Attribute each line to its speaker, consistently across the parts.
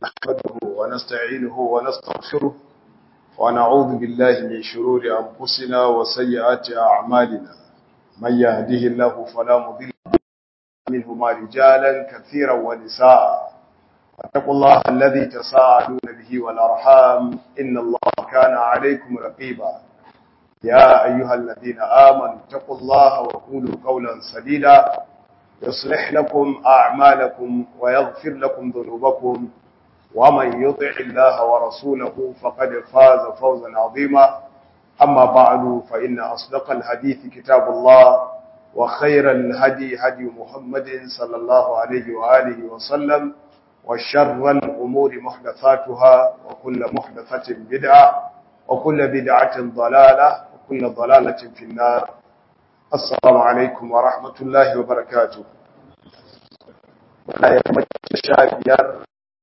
Speaker 1: نحمده ونستعينه ونستغفره ونعوذ بالله من شرور أنفسنا وسيئات أعمالنا من يهده الله فلا مضل منهما رجالا كثيرا ونساء واتقوا الله الذي تساءلون به والأرحام إن الله كان عليكم رقيبا يا أيها الذين آمنوا اتقوا الله وقولوا قولا سديدا يصلح لكم أعمالكم ويغفر لكم ذنوبكم ومن يطع الله ورسوله فقد فاز فوزا عظيما أما بعد فإن أصدق الحديث كتاب الله وخير الهدي هدي محمد صلى الله عليه وآله وسلم وشر الأمور محدثاتها وكل محدثة بدعة وكل بدعة ضلالة وكل ضلالة في النار السلام عليكم ورحمة الله وبركاته ولا يمت شابير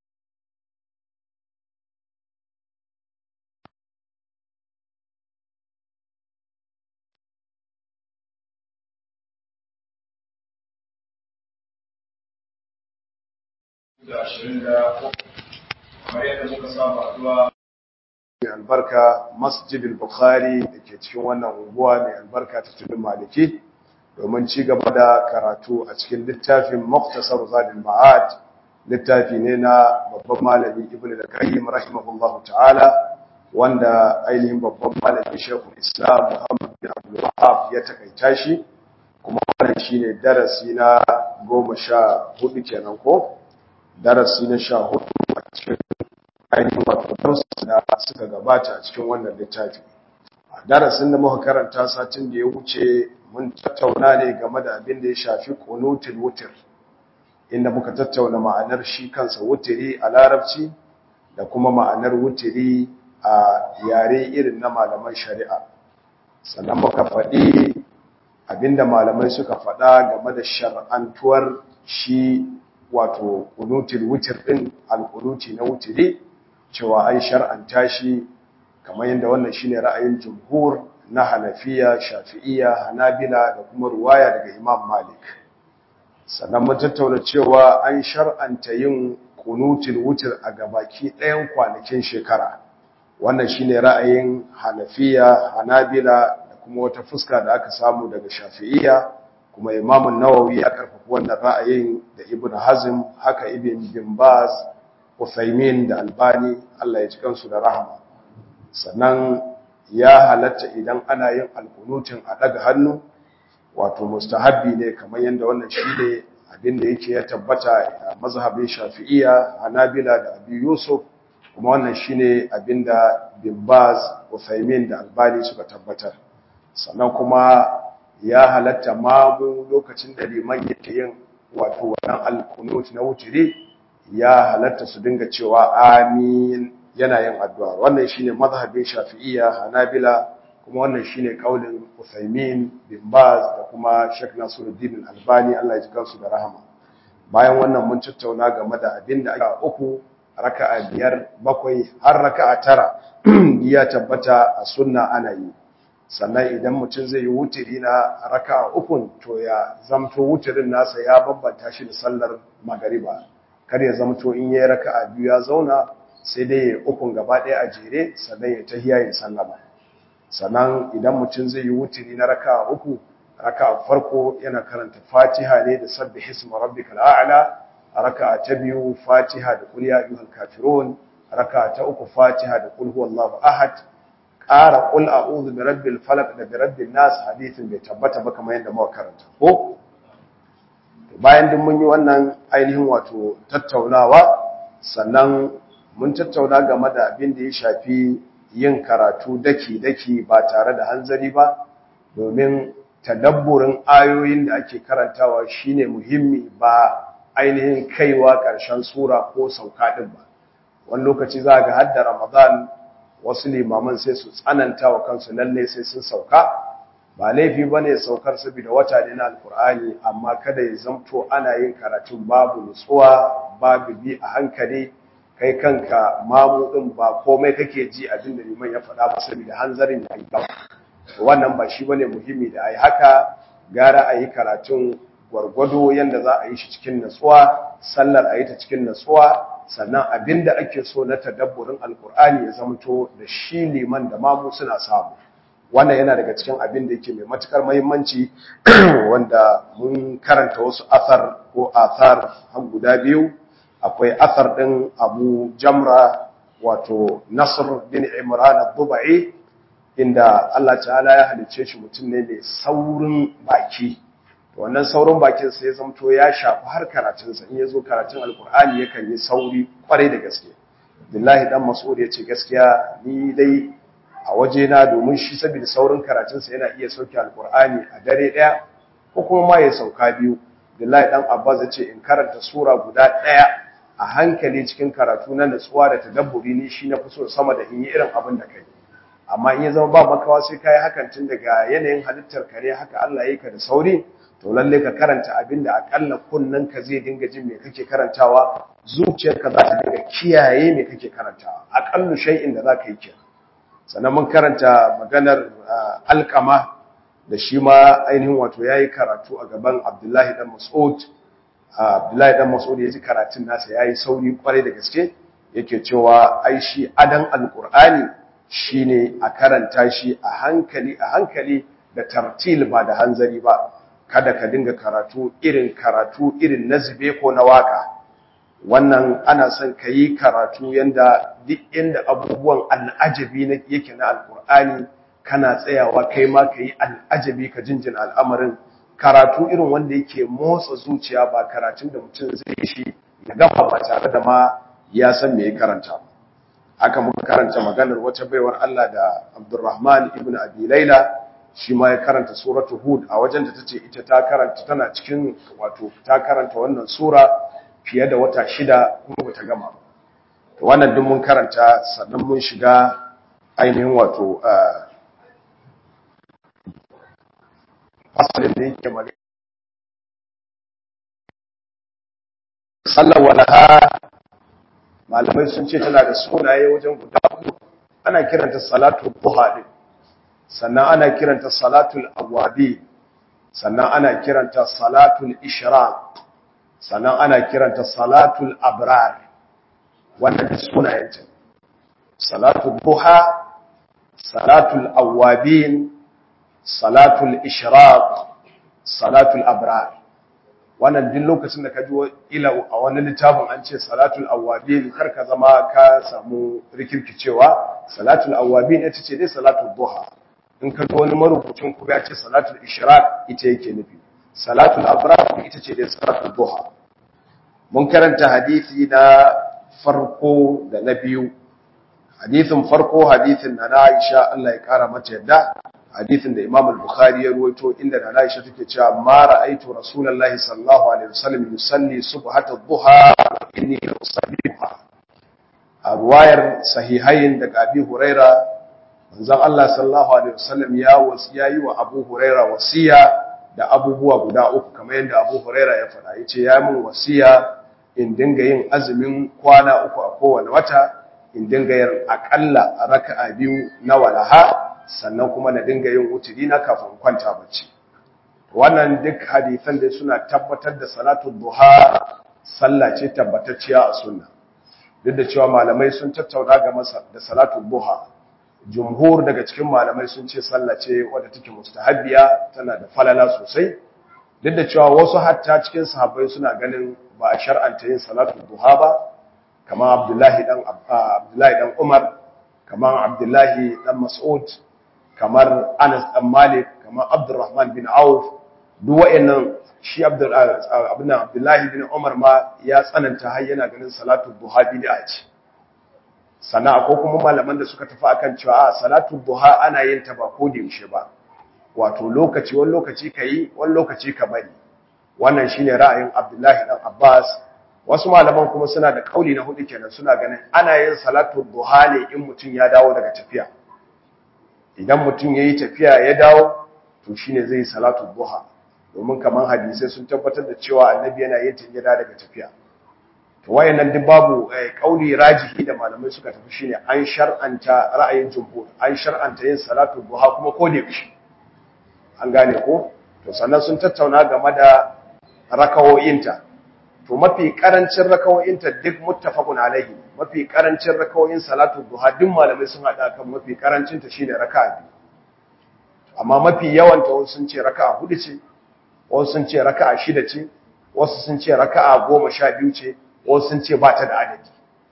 Speaker 1: kamar yadda muka saba zuwa mai albarka masjidil bukhari da ke cikin wannan unguwa mai albarka ta tudun maliki domin ci gaba da karatu a cikin littafin muktasar zadin ma'ad littafi ne na babban malami ibnu da qayyim rahimahullahu ta'ala wanda ainihin babban malami shekul islam muhammad bin abdul wahab ya takaita shi kuma wannan shine darasi na goma sha hudu kenan ko darasi na sha hudu a cikin ainihin wato darsu da suka gabata a cikin wannan littafi a darasin da muka karanta satin da ya wuce mun tattauna ne game da abin da ya shafi qunutul wutr inda muka tattauna ma'anar shi kansa wutiri a larabci da kuma ma'anar wutiri a yare irin na malaman shari'a sannan muka faɗi abinda malamai suka faɗa game da shar'antuwar shi wato qunutul wutr din al-qunuti na wutiri cewa an shar'anta shi kamar yadda wannan shine ra'ayin jumhur na Hanafiya, Shafi'iyya, Hanabila da kuma ruwaya daga Imam Malik. Sannan mun tattauna cewa an shar'anta yin kunutul wutr a gabaki ɗayan kwanakin shekara. Wannan shine ra'ayin Hanafiya, Hanabila da kuma wata fuska da aka samu daga Shafi'iyya kuma Imam Nawawi ya karfafa wannan ra'ayin da Ibn Hazm haka Ibn Bin Baz Uthaymin da Albani Allah ya ji kansu da rahama sannan ya halatta idan ana yin alkunutin a daga hannu wato mustahabbi ne kamar yadda wannan shi ne abinda yake ya tabbata a mazhabin Shafi'iyya Hanabila da Abi Yusuf kuma wannan shine abinda Bin Baz Uthaymin da Albani suka tabbatar sannan kuma ya halatta mamu lokacin da liman yake yin wato wannan alkunut na wutiri ya halatta su dinga cewa amin yana yin addu'a wannan shine mazhabin shafi'iyya hanabila kuma wannan shine kaulin Uthaymin bin Baz da kuma Sheikh Nasiruddin Albani Allah ya ji kansu da rahama bayan wannan mun tattauna game da abinda aka uku raka'a biyar bakwai har raka'a tara ya tabbata a sunna ana yi sannan idan mutum zai yi wutiri na raka'a ukun to ya zamto wutirin nasa ya bambanta shi da sallar magariba kar ya zamto in yayi raka'a biyu ya zauna sai dai ya ukun gaba ɗaya a jere sannan ya tahiya ya sallama sannan idan mutum zai yi wutiri na raka'a uku raka'a farko yana karanta Fatiha ne da sabbih isma rabbikal a'la raka'a ta biyu Fatiha da qul ya ayyuhal kafirun raka'a ta uku Fatiha da qul huwallahu ahad ƙara qul a'udhu bi rabbil falaq da bi rabbin nas hadisin bai tabbata ba kamar yadda muka karanta ko bayan duk mun yi wannan ainihin wato tattaunawa sannan mun tattauna game da abin da ya shafi yin karatu daki-daki ba tare da hanzari ba domin tadabburin ayoyin da ake karantawa shine muhimmi ba ainihin kaiwa ƙarshen sura ko sauka ɗin ba wani lokaci za ga hadda ramadan wasu limaman sai su tsananta wa kansu lalle sai sun sauka ba laifi ba ne saukar saboda wata ne na alkur'ani amma kada ya zamto ana yin karatun babu nutsuwa babu bi a hankali kai kanka mamudin ba komai kake ji abin da liman ya faɗa ba saboda hanzarin ya yi ba wannan ba shi bane muhimmi da ai haka gara a yi karatun gwargwado yadda za a yi shi cikin natsuwa sallar a yi ta cikin natsuwa sannan abinda ake so na tadabburin alkur'ani ya zamto da shi liman da mamu suna samu wannan yana daga cikin abin da yake mai matukar muhimmanci wanda mun karanta wasu athar ko athar har guda biyu akwai athar din Abu Jamra wato Nasr bin Imran ad-Dubai inda Allah ta'ala ya halice shi mutum ne mai saurin baki wannan saurin bakin sai ya zamto ya shafi har karatunsa in ya zo karatun alkur'ani yakan yi sauri kwarai da gaske billahi dan mas'ud ya ce gaskiya ni dai a wajena domin shi saboda saurin karatunsa yana iya sauke alkur'ani a dare ɗaya ko kuma ma ya sauka biyu billahi dan abbas ya ce in karanta sura guda ɗaya a hankali cikin karatu na natsuwa da tadabburi ni shi na fi so sama da in yi irin abin da kai amma in ya zama ba makawa sai kai hakan tun daga yanayin halittar kare haka Allah ya ka da sauri to lalle ka karanta abin da akalla kunnen ka zai dinga jin me kake karantawa zuciyarka za ta dinga kiyaye me kake karantawa aqallu shay'in da zaka yi kenan sannan mun karanta maganar alkama da shi ma ainihin wato ya yi karatu a gaban abdullahi dan mas'ud abdullahi dan mas'ud ya ji karatun nasa ya yi sauri kwarai da gaske yake cewa ai shi adan alkur'ani shine a karanta shi a hankali a hankali da tartil ba da hanzari ba kada ka dinga karatu irin karatu irin na zube ko na waka wannan ana son ka yi karatu yanda duk inda abubuwan al'ajabi yake na alkur'ani kana tsayawa kai ma ka yi al'ajabi ka jinjin al'amarin karatu irin wanda yake motsa zuciya ba karatun da mutum zai shi ya gama ba tare da ma ya san me ya karanta haka muka karanta maganar wata baiwar Allah da Abdurrahman ibn Abi Laila shi ma ya karanta suratu Hud a wajen da tace ita ta karanta tana cikin wato ta karanta wannan sura fiye da wata shida kuma bata gama ba wannan duk mun karanta sannan mun shiga ainihin wato asalin da yake magana sallar walaha malamai sun ce tana da sunaye wajen guda uku ana kiranta salatu duha din sannan ana kiranta salatul awwabi sannan ana kiranta salatul ishraq sannan ana kiranta salatul abrar wannan da sunayenta salatul duha salatul awwabin salatul ishraq salatul abrar wannan duk lokacin da ka ji ila a wani littafin an ce salatul awwabin kar ka zama ka samu rikirkicewa salatul awwabin ita ce dai salatul duha in ka ga wani marubucin ku ya ce salatul ishraq ita yake nufi salatul abrar ita ce dai salatul duha mun karanta hadisi na farko da na biyu hadisin farko hadisin na Aisha Allah ya kara mata yadda hadisin da Imam al-Bukhari ya ruwaito inda na Aisha take cewa ma ra'aitu Rasulullahi sallallahu alaihi wasallam yusalli subhata dhuha inni la usalliha a ruwayar sahihain daga Abi Huraira manzon Allah sallallahu alaihi wasallam ya wasiya yi wa Abu Huraira wasiya da abubuwa guda uku kamar yadda Abu Huraira ya faɗa yace ya mun wasiya in dinga yin azumin kwana uku a kowane wata in dinga yin akalla raka'a biyu na walaha sannan kuma na dinga yin wuturi na kafin kwanta bacci wannan duk hadisan da suna tabbatar da salatu duha sallah ce tabbatacciya a sunna duk da cewa malamai sun tattauna ga masa da salatu duha jumhur daga cikin malamai sun ce sallah ce wadda take mustahabbiya tana da falala sosai duk da cewa wasu hatta cikin sahabbai suna ganin ba a shar'anta yin salatu duha ba kamar Abdullahi dan Abdullahi dan Umar kamar Abdullahi dan Mas'ud kamar Anas dan Malik kamar Abdurrahman bin Auf duk wayannan shi Abdullahi bin Umar ma ya tsananta har yana ganin salatu duha bid'a ce sana akwai kuma malaman da suka tafi akan cewa a salatu duha ana yin ta ba ko da yaushe ba wato lokaci wani lokaci kai wani lokaci ka bari wannan shine ra'ayin Abdullahi dan Abbas wasu malaman kuma suna da kauli na hudu kenan suna ganin ana yin salatu duha ne in mutum ya dawo daga tafiya idan mutum yayi tafiya ya dawo to shine zai salatu duha domin kaman hadisai sun tabbatar da cewa annabi yana yin ta daga tafiya to wayannan duk babu kauli rajihi da malamai suka tafi shine an shar'anta ra'ayin jumhur an shar'anta yin salatu duha kuma ko da yaushe an gane ko to sannan sun tattauna game da rakawoyinta to mafi karancin rakawoyin ta duk muttafaqun alaihi mafi karancin rakawoyin salatu duha duk malamai sun hada kan mafi karancin ta shine raka'a biyu amma mafi yawan ta wasu sun ce raka'a hudu ce wasu sun ce raka'a shida ce wasu sun ce raka'a goma sha biyu ce wasu sun ce ba ta da adadi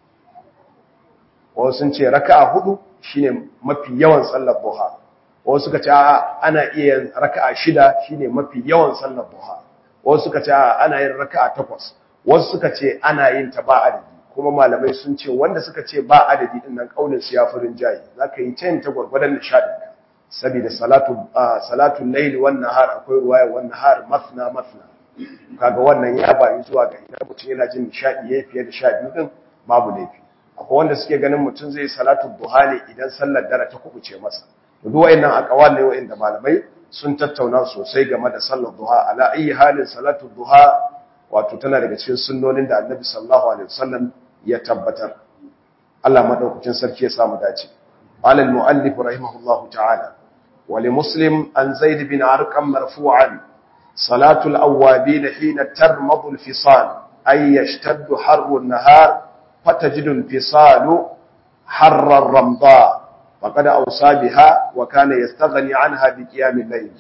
Speaker 1: wasu sun ce raka'a hudu shine mafi yawan sallar duha wasu suka ce ana iya yin raka'a shida shine mafi yawan sallar duha wasu suka ce ana yin raka'a takwas wasu suka ce ana yin ta ba adadi kuma malamai sun ce wanda suka ce ba adadi din nan kaulin su ya furin jayi zaka yi tayin ta gurgurdan nishadin ka saboda salatu salatu layl wan nahar akwai ruwaya wan nahar mathna mathna kaga wannan ya bayi zuwa ga idan mutum yana jin nishadi yayi fiye da 12 din babu laifi akwai wanda suke ganin mutum zai salatu duha ne idan sallar dare ta kubuce masa duk wayannan aqwal ne wayanda malamai sun tattauna sosai game da sallar duha ala ayi halin salatu duha wato tana daga cikin sunnonin da Annabi sallallahu alaihi wasallam ya tabbatar Allah madaukakin sarki ya samu dace qala al-muallif rahimahullahu ta'ala wa li muslim an zaid bin arqam marfu'an salatu al-awwabin hina tarmadu al-fisal ay yashtaddu harru an-nahar fatajidu al-fisalu harra ar-ramda فقد أوصى بها وكان يستغني عنها بقيام الليل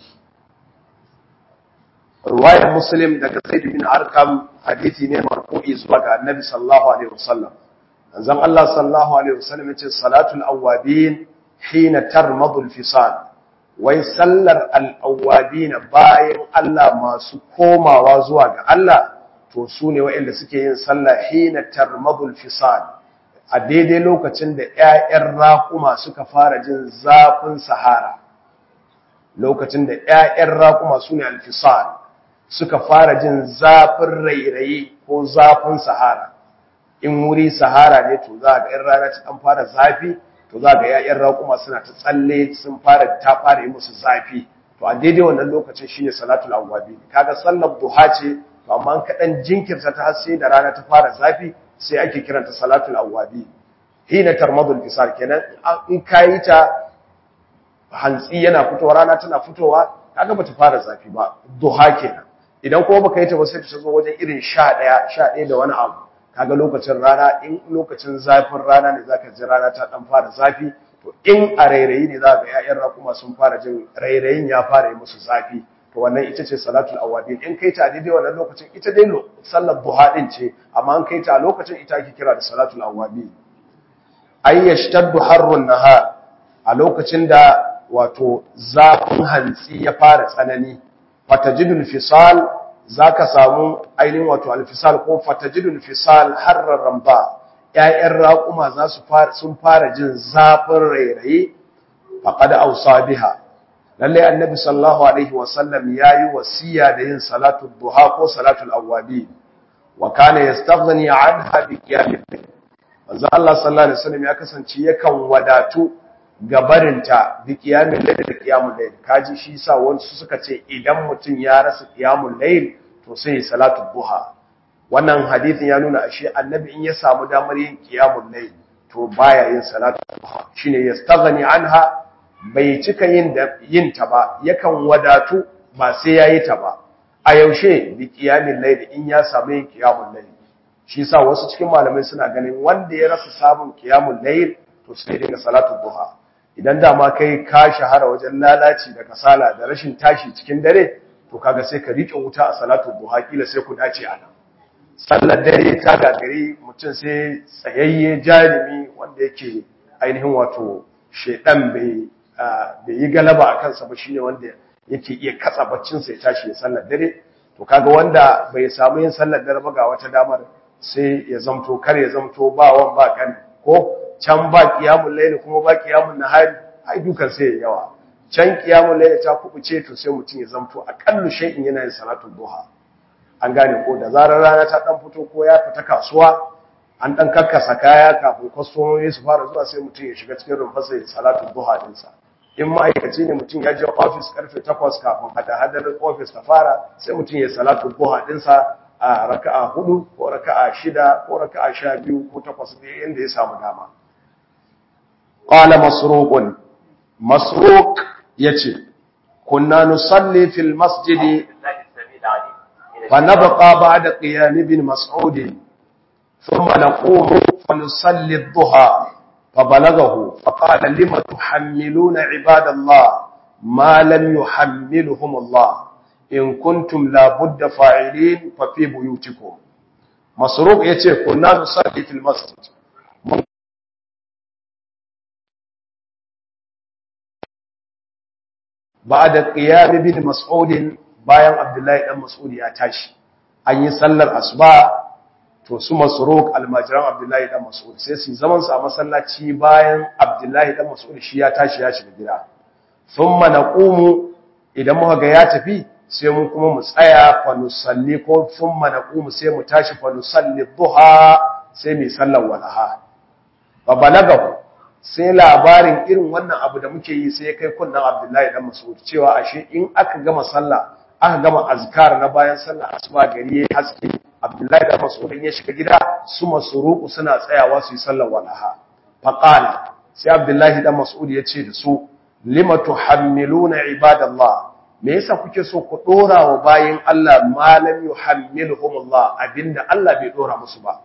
Speaker 1: رواية مسلم daga Zaid bin Arqam hadisi ne marfu'i zuwa ga Annabi sallallahu alaihi wasallam manzon Allah sallallahu alaihi wasallam yace salatul awwabin hina tarmadu al-fisal wai sallar al-awwabin bayan Allah masu komawa zuwa ga Allah to su ne waɗanda suke yin sallah hina tarmadu al-fisal a daidai lokacin da ‘ya'yan raƙuma suka fara jin zafin sahara lokacin da ‘ya'yan raƙuma su ne alfisar suka fara jin zafin rairayi ko zafin sahara in wuri sahara ne to za ga ‘yan rana ta ɗan fara zafi to za ga ‘ya'yan raƙuma suna ta tsalle sun fara ta fara yi musu zafi to a daidai wannan lokacin shi ne salatul awwabi kaga sallar duha ce to amma kaɗan jinkirta ta har sai da rana ta fara zafi sai ake kiranta salatul awwabi hina tarmadul fisar kenan in kayi ta hantsi yana fitowa rana tana fitowa kaga bata fara zafi ba duha kenan idan kuma baka yi ta ba sai ta zo wajen irin 11 11 da wani abu kaga lokacin rana in lokacin zafin rana ne zaka ji rana ta dan fara zafi to in a rairayi ne zaka ga ƴaƴan rakuma sun fara jin rairayin ya fara yi musu zafi to wannan ita ce salatul awabin in kai ta daidai wannan lokacin ita dai sallar duha din ce amma in kai ta a lokacin ita ake kira da salatul awabin ay yashtaddu harrun nahar a lokacin da wato zafin hantsi ya fara tsanani fatajidul fisal zaka samu ainihin wato alfisal ko fatajidul fisal harrar ramba ƴaƴan raƙuma za su fara sun fara jin zafin rairayi faqad awsa biha lalle annabi sallallahu alaihi wasallam yayi wasiya da yin salatu duha ko salatul awwabi wa kana yastaghni anha bi qiyamil layl manzo Allah sallallahu alaihi wasallam ya kasance yakan wadatu gabarinta bi qiyamil layl da qiyamul layl kaji shi sa wasu suka ce idan mutum ya rasa qiyamul layl to sai ya salatu duha wannan hadisin ya nuna ashe annabi in ya samu damar yin qiyamul layl to baya yin salatu duha shine yastaghni anha bai cika yin da yin ta ba yakan wadatu ba sai yayi ta ba a yaushe bi qiyamil layl in ya samu yin qiyamul layl shi sa wasu cikin malamai suna ganin wanda ya rasa samun qiyamul layl to sai daga salatu duha idan dama kai ka shahara wajen lalaci da kasala da rashin tashi cikin dare to kaga sai ka rike wuta a salatu duha kila sai ku dace a nan sallar dare ta gagari mutum sai tsayayye jarumi wanda yake ainihin wato shedan bai bai yi galaba a kansa ba shine wanda yake iya katsa baccin sai tashi ya sallar dare to kaga wanda bai samu yin sallar dare ba ga wata damar sai ya zamto kar ya zamto ba wan ba kan ko can ba qiyamul layl kuma ba qiyamul nahari ai dukan sai ya yawa can qiyamul layl ta kubuce to sai mutum ya zamto akallu shay'in yana yin salatul duha an gane ko da zarar rana ta dan fito ko ya fita kasuwa an dan kakkasa kaya kafin kwastomomi su fara zuwa sai mutum ya shiga cikin rumfarsa ya salatul duha dinsa in ma'aikaci ne mutum ya je ofis karfe 8 kafin hada-hadar ofis ta fara sai mutum ya salatu duha dinsa a raka'a hudu ko raka'a shida ko raka'a sha biyu ko takwas ne yadda ya samu dama qala masruqun masruq yace kunna nusalli fil masjidi فنبقى بعد قيام ابن مسعود ثم نقوم فنصلي الضحى فبلغه فقال لم تحملون عباد الله ما لم يحملهم الله إن كنتم لابد فاعلين ففي بيوتكم مسروق يتي كنا نصلي في المسجد بعد قيام ابن مسعود bayan Abdullahi dan Mas'ud ya tashi an yi sallar asuba to su Masruq almajiran Abdullahi dan Mas'ud sai su zaman su a masallaci bayan Abdullahi dan Mas'ud shi ya tashi ya shiga gida thumma naqumu idan muka ga ya tafi sai mu kuma mu tsaya fa nusalli ko thumma naqumu sai mu tashi fa nusalli duha sai mu sallar walaha fa balagahu sai labarin irin wannan abu da muke yi sai ya kai kunnan Abdullahi dan Mas'ud cewa ashe in aka gama sallah aka gama azkar na bayan sallah asuba gari yayi haske Abdullahi dan Mas'ud ya shiga gida su masruku suna tsayawa su yi sallar walaha fa qala sai Abdullahi dan Mas'ud ya ce da su lima tuhammiluna ibadallah me yasa kuke so ku dora wa bayin Allah ma lam yuhammilhum Allah abinda Allah bai dora musu ba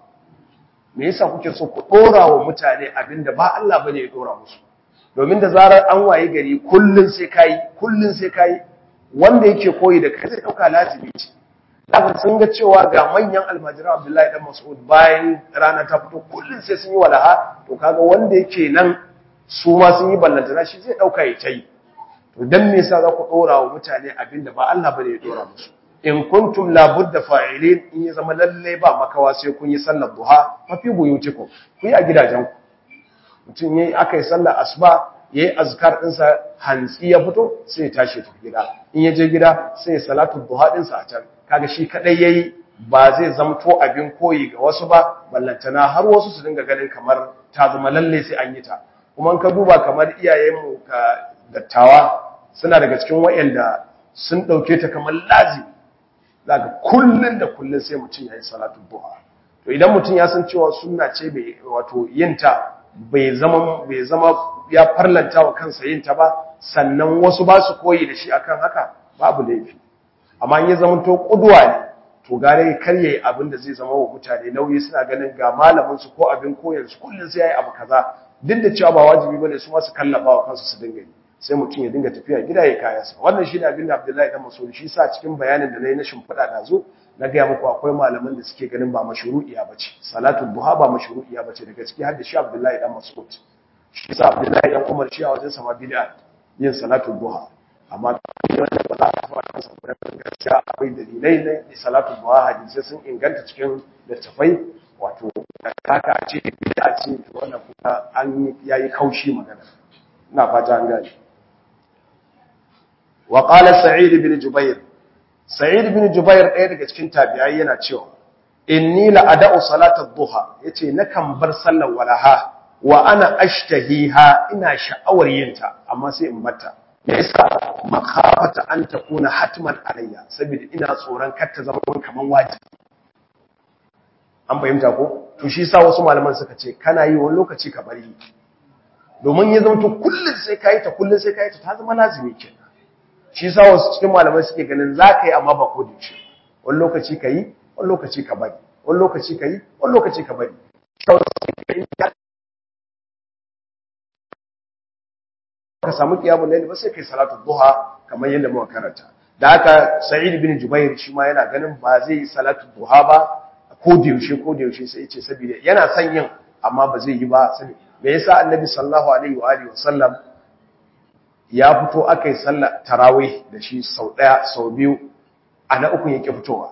Speaker 1: me yasa kuke so ku dora wa mutane abinda ba Allah bane ya dora musu domin da zarar an waye gari kullun sai kai kullun sai kai wanda yake koyi da kai zai dauka lazimi ce zaka sun ga cewa ga manyan almajiran Abdullahi dan Mas'ud bayan rana ta fito kullun sai sun yi walaha to kaga wanda yake nan su ma sun yi ballantana shi zai dauka ya tayi to dan me yasa za ku dora wa mutane abinda ba Allah bane ya dora musu in kuntum la budda fa'ilin in ya zama lalle ba makawa sai kun yi sallar duha fa fi buyutikum ku yi a gidajen ku mutum yayi akai sallar asuba yayi azkar din sa hantsi ya fito sai ya tashi tafi gida in ya je gida sai ya salatu duha din sa a can kaga shi kadai yayi ba zai zamto abin koyi ga wasu ba ballantana har wasu su dinga ganin kamar ta zama lalle sai an yi ta kuma in ka duba kamar iyayenmu ka dattawa suna daga cikin wayanda sun dauke ta kamar lazimi zaka kullun da kullun sai mutum yayi salatu duha to idan mutum ya san cewa sunna ce bai wato yinta bai zama bai zama ya farlanta wa kansa yinta ba sannan wasu ba su koyi da shi akan haka babu laifi amma in ya zama to kuduwa ne to gare kar yayi abin da zai zama wa mutane nauyi suna ganin ga malamin su ko abin koyar su kullun sai yayi abu kaza duk da cewa ba wajibi bane su ma su kallafa wa kansu su dinga yi sai mutum ya dinga tafiya gida ya kaya sa wannan shine abin da Abdullahi dan Mas'ud shi sa cikin bayanin da nayi na shimfiɗa da zo na ga muku akwai malaman da suke ganin ba mashru'iya bace salatu duha ba mashru'iya bace daga ciki har da shi Abdullahi dan Mas'ud shi sa Abdullahi dan Umar shi a wajen sa ma bid'a yin salatu duha amma wanda ba za a fara kansa da gaskiya akwai dalilai na salatu duha hadisi sun inganta cikin littafai wato haka a ce bid'a ce wannan kuma an yayi kaushi magana ina fata an gane wa qala sa'id ibn jubair sa'id ibn jubair ɗaya daga cikin tabi'ai yana cewa inni la ada'u salata ad-duha yace nakan bar sallar walaha wa ana ashtahiha ina sha'awar yinta amma sai in batta yasa makafata an takuna hatman alayya saboda ina tsoron kar ta zama kaman wajibi an fahimta ko to shi sa wasu malaman suka ce kana yi wani lokaci ka bari domin ya zama to kullun sai kai ta kullun sai kai ta ta zama lazimi kenan shi sa wasu cikin malamai suke ganin za ka yi amma ba ko da shi wani lokaci ka yi wani lokaci ka bari wani lokaci ka yi wani lokaci ka bari ka samu kiyamun laili ba sai kai salatu duha kamar yadda muka karanta da haka sa'id bin jubair shi ma yana ganin ba zai yi salatu duha ba ko da yaushe ko da yaushe sai ya ce saboda yana son yin amma ba zai yi ba saboda me yasa annabi sallallahu alaihi wa alihi wasallam ya fito aka yi sallar tarawih da shi sau ɗaya sau biyu a na uku yake fitowa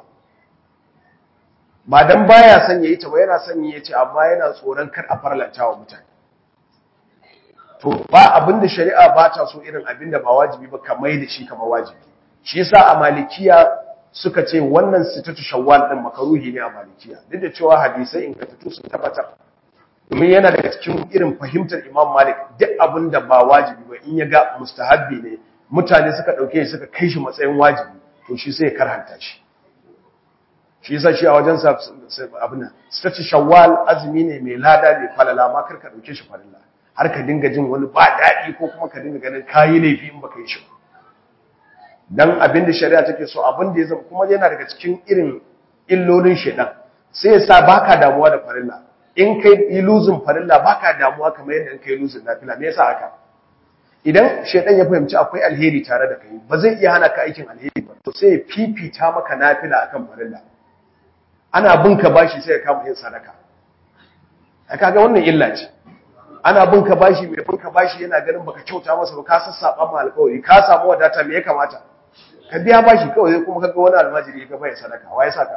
Speaker 1: ba don baya son ya yi ta ba yana son ya ce amma yana tsoron kar a farlanta wa mutane to ba abinda shari'a ba ta so irin abinda ba wajibi ba kamar da shi kamar wajibi shi yasa a malikiya suka ce wannan sitatu shawwal din makaruhi ne a malikiya duk da cewa hadisai ingantattu sun tabbatar domin yana daga cikin irin fahimtar Imam Malik duk abin da ba wajibi ba in ya ga mustahabbi ne mutane suka dauke shi suka kai shi matsayin wajibi to shi sai ya karhanta shi shi yasa shi a wajen sa abin nan sace shawwal azumi ne mai lada mai falala ma kar ka dauke shi falala har ka dinga jin wani ba dadi ko kuma ka dinga ganin kayi laifi in baka yi shi dan abin da shari'a take so abin da ya zama kuma yana daga cikin irin illolin shedan sai ya sa baka damuwa da farilla in kai yi luzin farilla baka damuwa kamar yadda in kai luzin nafila me yasa haka idan shedan ya fahimci akwai alheri tare da kai ba zai iya hana ka aikin alheri ba to sai ya fifita maka nafila akan farilla ana bin ka bashi sai ya kama yin sadaka a kaga wannan illa ce ana bin ka bashi mai bin ka bashi yana ganin baka kyauta masa ba ka sassaba ma alƙawari ka samu wadata me ya kamata ka biya bashi kawai kuma kaga wani almajiri ka bai sadaka wa ya saka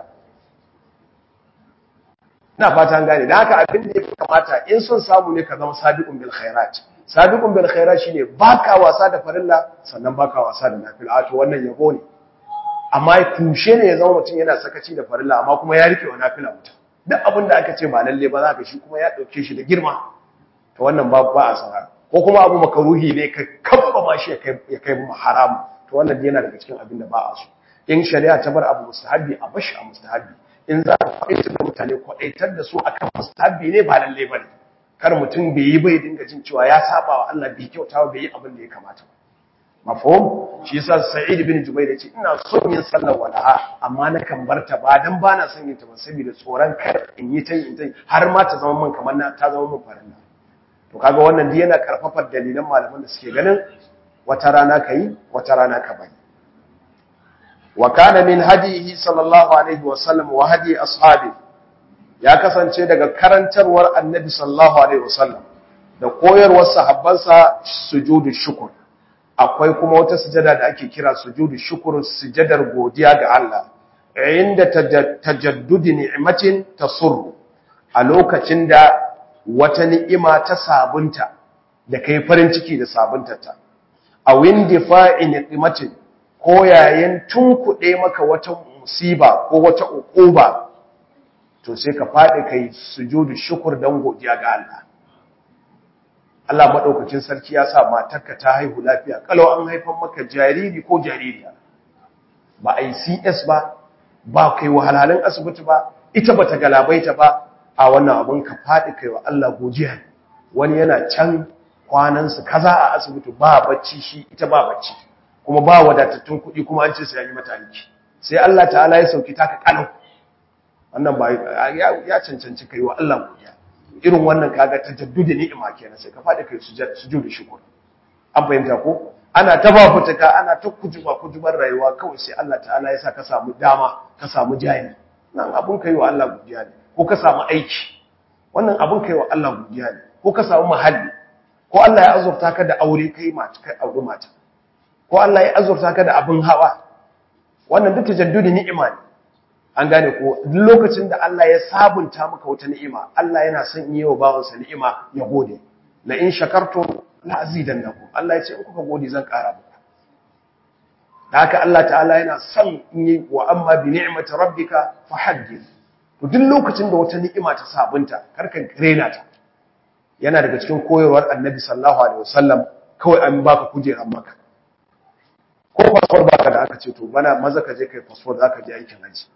Speaker 1: ina fata an gane dan haka abin da ya kamata in son samu ne ka zama sabiqun bil khairat sabiqun bil khairat shine baka wasa da farilla sannan baka wasa da nafila to wannan yabo ne amma tushe ne ya zama mutum yana sakaci da farilla amma kuma ya rike wa nafila mutum duk abin da aka ce ba lalle ba za ka shi kuma ya dauke shi da girma to wannan ba ba a sana ko kuma abu makaruhi ne ka kabba ma shi ya kai mu haram to wannan yana daga cikin abin da ba a so in shari'a ta bar abu mustahabi a bashi a mustahabi in za ka faɗaitar da mutane kwaɗaitar da su akan mustahabi ne ba lalle ba ne kar mutum bai yi bai dinga jin cewa ya saba wa Allah bai kyauta bai yi abin da ya kamata mafhum shi yasa Sa'id bin Jubair yace ina son yin sallar walaha amma na kan barta ba dan bana son yin ta ba saboda tsoron kar in yi ta yin ta har ma ta zama min kamar na ta zama min farilla to kaga wannan dai yana karfafar dalilan malaman da suke ganin wata rana kai wata rana ka bari wa kana min hadihi sallallahu alaihi wa sallam wa hadi ashabi ya kasance daga karantarwar annabi sallallahu alaihi wa sallam da koyarwar sahabbansa sujudu shukr akwai kuma wata sujada da ake kira sujudu shukr sujadar godiya ga Allah inda tajaddudi ni'matin tasurru a lokacin da wata ni'ima ta sabunta da kai farin ciki da sabuntarta a windi fa'in ni'matin ko yayin tunkuɗe maka wata musiba ko wata uquba to sai ka faɗi kai sujudu shukr dan godiya ga Allah Allah maɗaukacin sarki ya sa matarka ta haihu lafiya kalau an haifan maka jariri ko jaririya ba a yi CS ba ba kai wahalhalun asibiti ba ita ba ta galabaita ba a wannan abin ka faɗi kai wa Allah godiya wani yana can kwanansu kaza a asibiti ba bacci shi ita ba bacci kuma ba wadatattun kuɗi kuma an ce sai yi mata aiki sai Allah ta'ala ya sauki taka kalau wannan ba ya cancanci kai wa Allah godiya irin wannan kaga tajaddudi ni'ima kenan sai ka fadi kai sujudu shukr an fahimta ko ana ta bafutuka ana ta kujuba kujubar rayuwa kawai sai Allah ta'ala ya sa ka samu dama ka samu jari nan abun kai wa Allah godiya ne ko ka samu aiki wannan abun kai wa Allah godiya ne ko ka samu mahalli ko Allah ya azurta ka da aure kai mata kai aure mata ko Allah ya azurta ka da abin hawa wannan duk tajaddudi ni'ima ne an gane ko duk lokacin da Allah ya sabunta maka wata ni'ima Allah yana son yi wa bawansa ni'ima ya gode la in shakartum la azidannakum Allah ya ce in kuka gode zan ƙara muku da haka Allah ta'ala yana son yi wa amma bi ni'mati rabbika fahaddith to duk lokacin da wata ni'ima ta sabunta karka rena ta yana daga cikin koyarwar Annabi sallallahu alaihi wasallam kawai an baka kujeran maka ko passport baka da aka ce to bana maza ka je kai passport zaka je aikin haji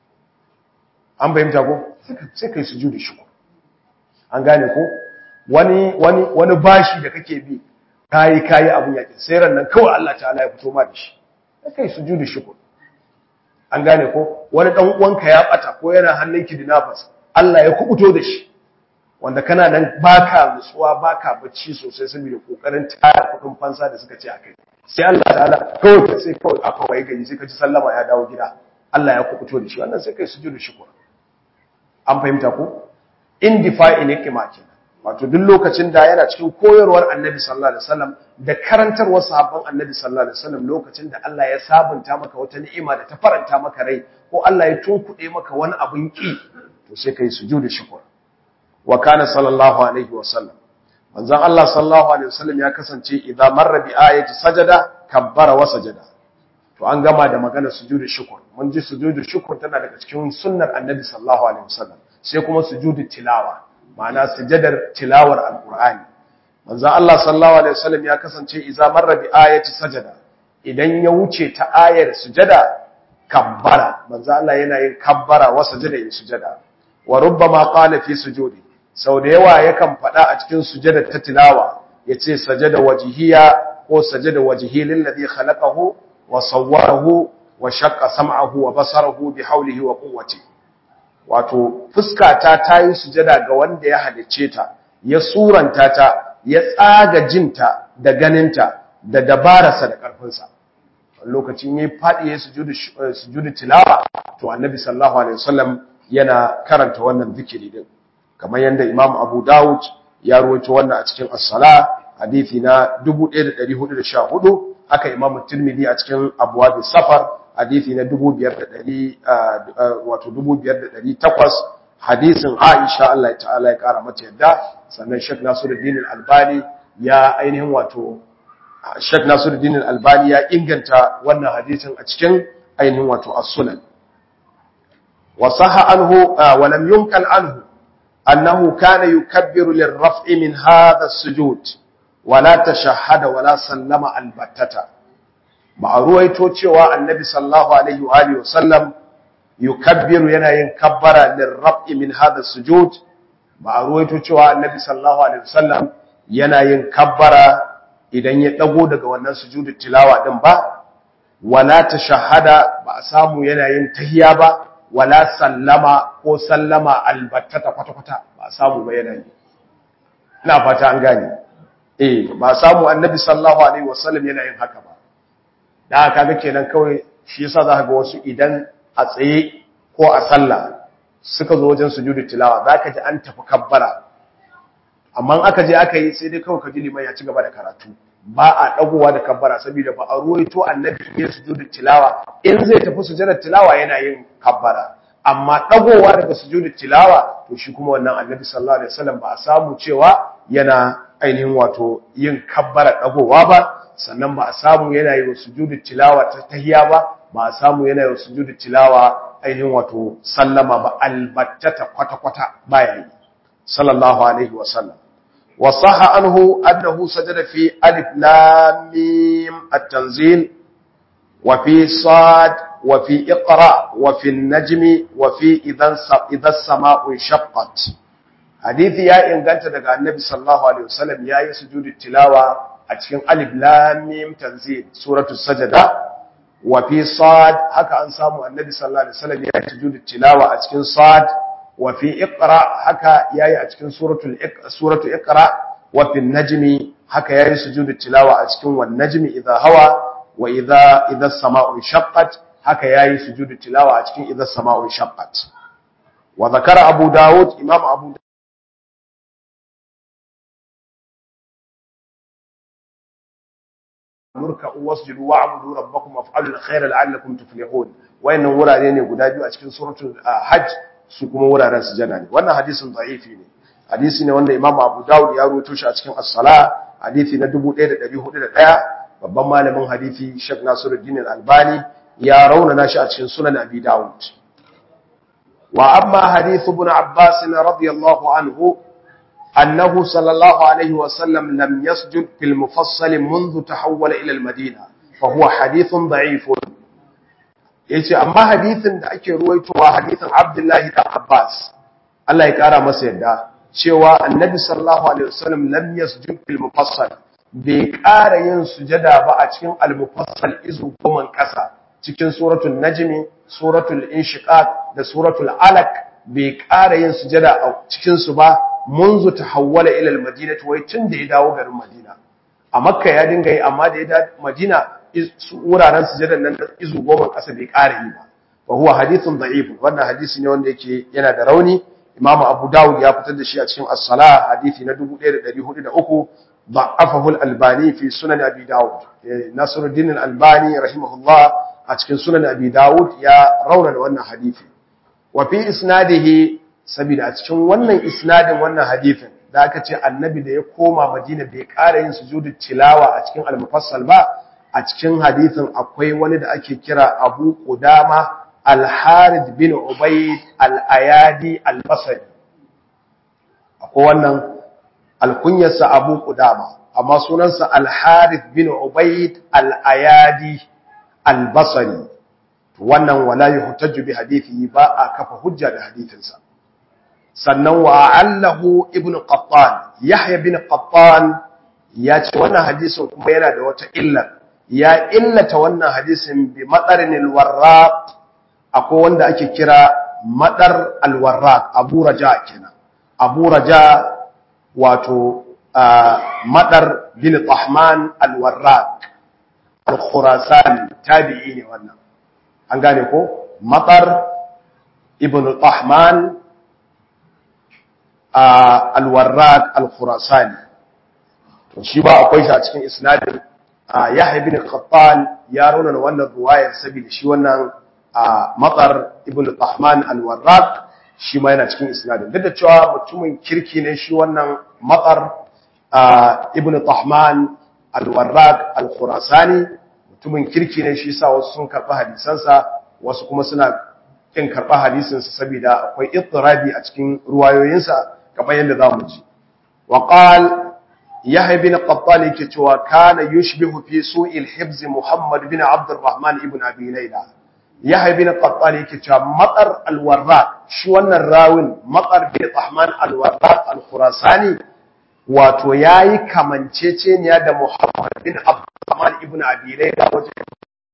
Speaker 1: an bayyanta ko sai kai sujudi shukr an gane ko wani wani wani bashi da kake bi kai kai abun yake sai ran nan kawai Allah ta'ala ya fito ma da shi sai kai sujudi shukr an gane ko wani dan uwanka ya bata ko yana hannun kidnappers Allah ya kubuto da shi wanda kana nan baka nutsuwa baka bacci sosai saboda kokarin tara kudin fansa da suka ce akai sai Allah ta'ala kawai sai kawai aka waye gari sai ka ji sallama ya dawo gida Allah ya kubuto da shi wannan sai kai sujudu shukr an fahimta ko indifa'i ne kima kenan wato duk lokacin da yana cikin koyarwar Annabi sallallahu alaihi wasallam da karantarwar sahabban Annabi sallallahu alaihi wasallam lokacin da Allah ya sabunta maka wata ni'ima da ta faranta maka rai ko Allah ya tunkuɗe maka wani abin ki to sai kai sujudu shukr wa kana sallallahu alaihi wasallam manzon Allah sallallahu alaihi wasallam ya kasance idan marra bi ayati sajada kabbara wa sajada to an gama da magana sujudu shukr mun ji sujudu shukr tana daga cikin sunnar annabi sallallahu alaihi wasallam sai kuma sujudu tilawa ma'ana sujadar tilawar alqur'ani manzo Allah sallallahu alaihi wasallam ya kasance idza marra bi ayati sajada idan ya wuce ta ayar sujada kabbara manzo Allah yana yin kabbara wa sajada yin sujada wa rubbama qala fi sujudi sau da yawa yakan faɗa a cikin sujada ta tilawa yace sajada wajhiya ko sajada wajhi lillazi khalaqahu wa sawwarahu wa shaqqa sam'ahu wa basarahu bi hawlihi wa quwwati wato fuskata ta yi sujada ga wanda ya halicce ta ya suranta ta ya tsaga jinta da ganinta da dabararsa da karfinsa lokacin yayi fadi ya sujudu sujudu tilawa to annabi sallallahu alaihi wasallam yana karanta wannan zikiri din kamar yanda imam abu daud ya ruwaito wannan a cikin as-sala hadisi na 1414 haka imam tirmidhi a cikin abwab safar hadisi na 2500 wato 5800 hadisin aisha Allah ta'ala ya kara mata yadda sannan Sheikh Nasiruddin al-Albani ya ainihin wato Sheikh Nasiruddin al-Albani ya inganta wannan hadisin a cikin ainihin wato as-sunan wa sahha anhu wa lam yunkal anhu annahu kana yukabbiru lirraf'i min hadha as-sujud wa la tashahhada wa la sallama al-battata ba a ruwaito cewa annabi sallallahu alaihi wa alihi wa sallam yukabbiru yana yin kabbara lirraf'i min hadha as-sujud ba a ruwaito cewa annabi sallallahu alaihi wa sallam yana yin kabbara idan ya dago daga wannan sujudu tilawa din ba wala tashahhada ba a samu yana yin tahiyya ba wala sallama ko sallama albattata kwata-kwata ba a samu ba yana yi ina fata an gane eh ba a samu annabi sallallahu alaihi wasallam yana yin haka ba da haka ga kenan kawai shi yasa za ka ga wasu idan a tsaye ko a sallah suka zo wajen sujudu tilawa za ka ji an tafi kabbara amma aka je aka yi sai dai kawai ka ji liman ya ci gaba da karatu ba a dagowa da kabbara saboda ba a ruwaito annabi ya sujudu tilawa in zai tafi sujudar tilawa yana yin kabbara amma dagowa daga sujudu tilawa to shi kuma wannan annabi sallallahu alaihi wasallam ba a samu cewa yana ainihin wato yin kabbara dagowa ba sannan ba a samu yana yi sujudu tilawa ta tahiyya ba ba a samu yana yi sujudu tilawa ainihin wato sallama ba albattata kwata kwata baya yi sallallahu alaihi wasallam وصح عنه أنه سجد في ألف لام ميم التنزيل وفي صاد وفي اقرأ وفي النجم وفي إذا إذا السماء انشقت حديث يا إن قلت دقى النبي صلى الله عليه وسلم يا سجود التلاوة أتكين ألف لام ميم تنزيل سورة السجدة وفي صاد هكا أنسامو النبي صلى الله عليه وسلم يا سجود التلاوة أتكين صاد وفي اقرا haka yayi a cikin suratul suratu iqra wa fil najmi haka yayi sujudut tilawa a cikin wan najmi idha hawa wa idha idha as-sama'u shaqqat haka yayi sujudut tilawa a cikin idha as-sama'u shaqqat wa zakara abu daud imam abu murka wasjudu wa'budu rabbakum waf'alul khayra la'allakum tuflihun wayannan wurare ne guda biyu a cikin suratul hajj su kuma wuraren sujada ne wannan hadisin da'ifi ne hadisi ne wanda Imam Abu Dawud ya rawaito shi a cikin As-Sala hadisi na 1401 babban malamin hadisi Sheikh Nasiruddin Al-Albani ya raunana shi a cikin Sunan Abi Dawud wa amma hadith ibn Abbas radiyallahu anhu annahu sallallahu alaihi wa sallam lam yasjud fil mufassal منذ tahawwala ila al-Madina fa huwa hadithun da'ifun yace amma hadisin da ake ruwaitowa hadisin Abdullahi da Abbas Allah ya kara masa yadda cewa Annabi sallallahu alaihi wasallam lam yasjud fil mufassal bai kara yin sujada ba a cikin al-mufassal izu goman kasa cikin suratul najmi suratul inshiqaq da suratul alaq bai kara yin sujada a cikin su ba munzu tahawwala ila al-madinah wai tun da ya dawo garin Madina a Makka ya dinga yi amma da ya dawo Madina wuraren sujadar nan da izu goma ƙasa bai ƙara yi ba fa huwa hadithun da'if wannan hadisi ne wanda yake yana da rauni Imam Abu Dawud ya fitar da shi a cikin As-Salah hadisi na 1403 da'afahu al-Albani fi Sunan Abi Dawud Nasiruddin al-Albani rahimahullah a cikin Sunan Abi Dawud ya raunana wannan hadisi wa fi isnadihi saboda a cikin wannan isnadin wannan hadisin da aka ce annabi da ya koma Madina bai ƙara yin sujudu tilawa a cikin al-mufassal ba a cikin hadithin akwai wani da ake kira Abu Qudama Al-Harith bin Ubayd Al-Ayadi Al-Basri akwai wannan alkunyarsa Abu Qudama amma sunansa Al-Harith bin Ubayd Al-Ayadi Al-Basri wannan wala yuhtaju bi hadithi ba a kafa hujja da hadithinsa sannan wa allahu ibn Qattan Yahya bin Qattan ya ce wannan hadisin kuma yana da wata illa ya illata wannan hadisin bi madarin alwarraq akwai wanda ake kira madar alwarraq abu raja kenan abu raja wato madar bin tahman alwarraq al-khurasani tabi'i ne wannan an gane ko madar ibn tahman alwarraq al-khurasani to shi ba akwai shi a cikin isnadin Yahya ibn Qattan ya rauna wannan ruwayar saboda shi wannan Matsar ibn Tahman al-Warraq shi ma yana cikin isnadin duk da cewa mutumin kirki ne shi wannan Matsar ibn Tahman al-Warraq al-Khurasani mutumin kirki ne shi sa wasu sun karɓi hadisansa wasu kuma suna kin karɓa hadisinsa saboda akwai ittirabi a cikin ruwayoyinsa kamar yadda za mu ji wa qala Yahya bin Qattan yake cewa kana yushbihu fi su'il hibz Muhammad bin Abd Arrahman ibn Abi Layla Yahya bin Qattan yake cewa matsar al-Warraq shi wannan rawin matsar bin Rahman al-Warraq al-Khurasani wato yayi kamanceceniya da Muhammad bin Abd Arrahman ibn Abi Layla wajen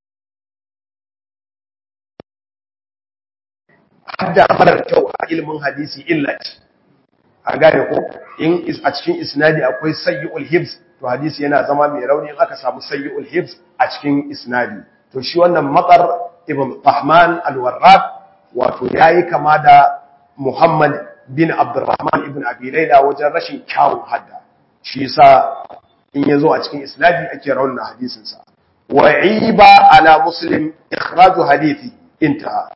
Speaker 1: hadda marar kyau a ilimin hadisi illa ce a gane ko in a cikin isnadi akwai sayyul hibs to hadisi yana zama mai rauni in aka samu sayyul hibs a cikin isnadi to shi wannan matsar ibn Rahman al-Warraq wato yayi kama da Muhammad bin Abdurrahman ibn Abi Layla wajen rashin kyawun hadda shi yasa in yazo a cikin isnadi ake raunana hadisin sa wa iba ala muslim ikhraju hadithi intaha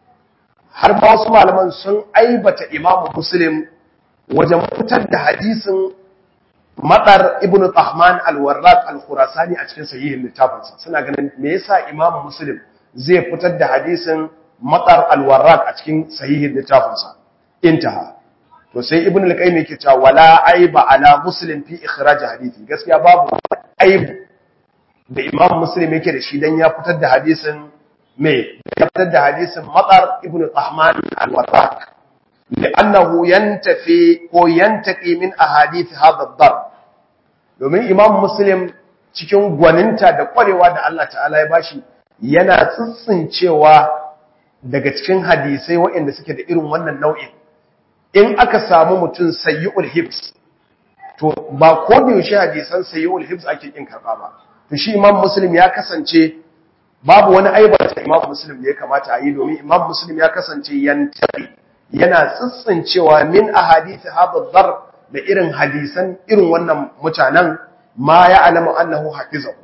Speaker 1: har ba wasu malaman sun aibata imamu muslim wajen fitar da hadisin matsar ibn Tahman al-Warraq al-Khurasani a cikin sahihin littafinsa suna ganin me yasa Imam Muslim zai fitar da hadisin matsar al-Warraq a cikin sahihin littafinsa intaha to sai ibn al-Qayyim yake cewa wala aiba ala Muslim fi ikhraj hadisi gaskiya babu aibu da Imam Muslim yake da shi dan ya fitar da hadisin me ya fitar da hadisin matsar ibn Tahman al-Warraq لأنه ينتفي ko yantaqi min ahadith hadha ad domin Imam Muslim cikin gwaninta da kwarewa da Allah ta'ala ya bashi yana tsitsincewa daga cikin hadisai waɗanda suke da irin wannan nau'in in aka samu mutum sayyul hibs to ba ko da yaushe hadisan sayyul hibs ake kin karba ba to shi Imam Muslim ya kasance babu wani aibata Imam Muslim da ya kamata a yi domin Imam Muslim ya kasance yantaqi yana tsitsincewa min ahadith hadha dar da irin hadisan irin wannan mutanen ma ya alamu annahu hafizahu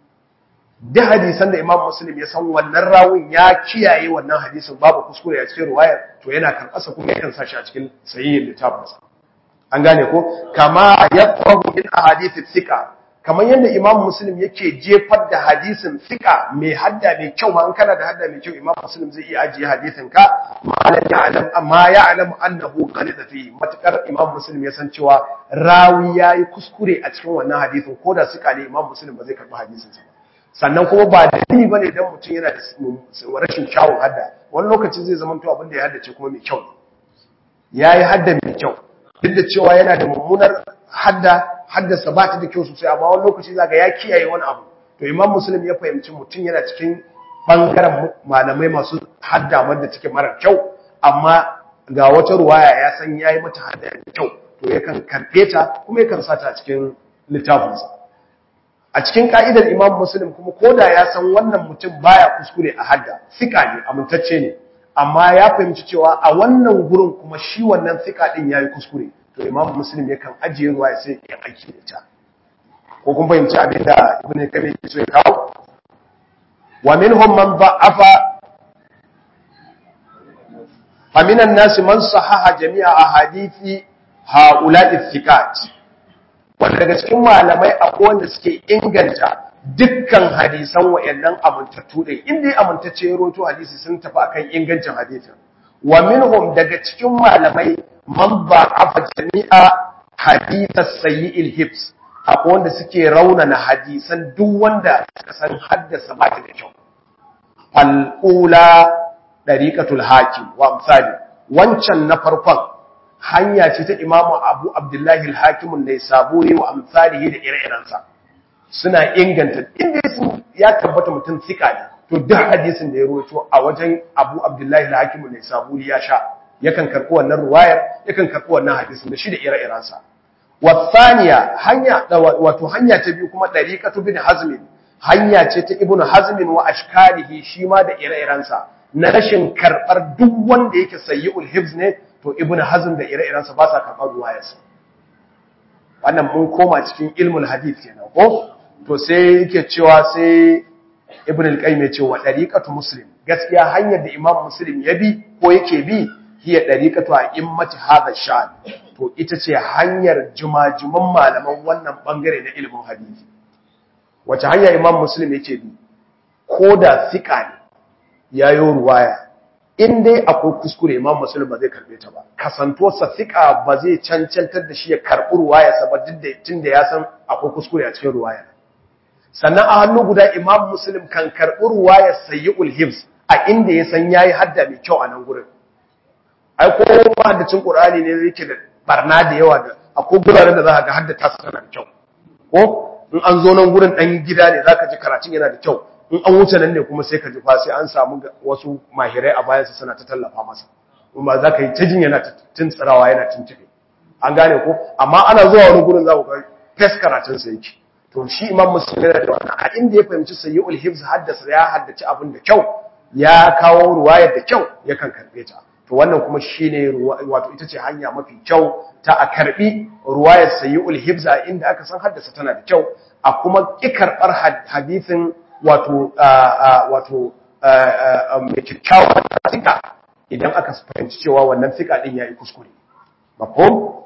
Speaker 1: duk hadisan da Imam Muslim ya san wannan rawun ya kiyaye wannan hadisin babu kuskure a cikin riwayar to yana karɓasa kuma yakan sa shi a cikin sahihin littafinsa an gane ko kama yaqrabu min ahadith thiqa kamar yadda Imam Muslim yake jefar da hadisin thiqa mai hadda mai kyau ma an kana da hadda mai kyau Imam Muslim zai iya ajiye hadisin ka malam ya'lam amma ya'lam annahu qalida fi matakar Imam Muslim ya san cewa rawi yayi kuskure a cikin wannan hadisin ko da suka ne Imam Muslim ba zai karbi hadisin sa sannan kuma ba dalili bane dan mutum yana da rashin kyawun hadda wani lokaci zai zama to abin da ya haddace kuma mai kyau yayi hadda mai kyau duk da cewa yana da mummunar hadda haddasa ba ta da kyau sosai amma wani lokaci zaga ya kiyaye wani abu to imam muslim ya fahimci mutum yana cikin bangaren malamai masu hadda wanda take mara kyau amma ga wata ruwaya ya san yayi mata hadda da kyau to yakan karbe ta kuma yakan sa ta cikin littafinsa a cikin ka'idar imam muslim kuma koda ya san wannan mutum baya kuskure a hadda sika ne amintacce ne amma ya fahimci cewa a wannan gurin kuma shi wannan sika din yayi kuskure to imam muslim yakan ajiye ruwa ya sai ya aiki da ita ko kun fahimci abin da ibn kabi ke so ya kawo wa minhum man da'afa fa minan nas man sahaha jami'a ahadithi haula'i thiqat wanda daga cikin malamai akwai wanda suke inganta dukkan hadisan wayannan amintattu din inda ya amintacce ya roto hadisi sun tafi akan ingancin hadisin wa minhum daga cikin malamai man ba'afa jami'a hadithas sayyi'il hibs akwai wanda suke raunana hadisan duk wanda suka san haddasa ba ta da kyau al-ula dariqatul hakim wa amsali wancan na farkon hanya ce ta imamu abu abdullahi al-hakim ne saburi wa amsalihi da ire-irensa suna inganta inda sun ya tabbata mutum sika ne to duk hadisin da ya rawaito a wajen Abu Abdullahi al-Hakim ne saburi ya sha yakan karɓi wannan ruwayar yakan karɓi wannan hadisin da shi da ire-irensa wasaniya hanya wato hanya ta biyu kuma dariqatu bin hazm hanya ce ta ibnu hazm wa ashkalihi shi ma da ire-irensa na rashin karɓar duk wanda yake sayyi'ul hifz ne to ibnu hazm da ire-irensa ba sa karɓar ruwayarsa wannan mun koma cikin ilmul hadith kenan ko to sai yake cewa sai ibn al-qayyim ya ce wa dariqatu muslim gaskiya hanyar da imam muslim ya bi ko yake bi hiya dariqatu a'immati hadha sha'n to ita ce hanyar jumajuman malaman wannan bangare na ilimin hadisi wace hanya imam muslim yake bi ko da sika ne yayo ruwaya in dai akwai kuskure imam muslim ba zai karbe ta ba kasantuwarsa sika ba zai cancantar da shi ya karbi ruwayarsa ba duk da tunda ya san akwai kuskure a cikin ruwayar sannan a hannu guda imam muslim kan karɓi ruwayar sayyul hibs a inda ya san yayi hadda mai kyau a nan gurin ai ko mahaddacin qur'ani ne yake da barna da yawa da akwai guraren da za ka ga hadda ta sana da kyau ko in an zo nan gurin dan gida ne zaka ji karatun yana da kyau in an wuce nan ne kuma sai ka ji fa sai an samu wasu mahirai a bayan sa suna ta tallafa masa kuma za ka yi ta jin yana tuntsirawa yana tuntube an gane ko amma ana zuwa wani gurin za ku ga fes karatun sa yake to shi imam muslim yana da wannan a inda ya fahimci sayyul hifz haddasa ya haddace abin da kyau ya kawo ruwayar da kyau yakan karbe ta to wannan kuma shine wato ita ce hanya mafi kyau ta a karbi ruwayar sayyul hifz a inda aka san haddasa tana da kyau a kuma ki karbar hadisin wato wato mai kyakkyawan tsika idan aka fahimci cewa wannan tsika din yayi kuskure mafhum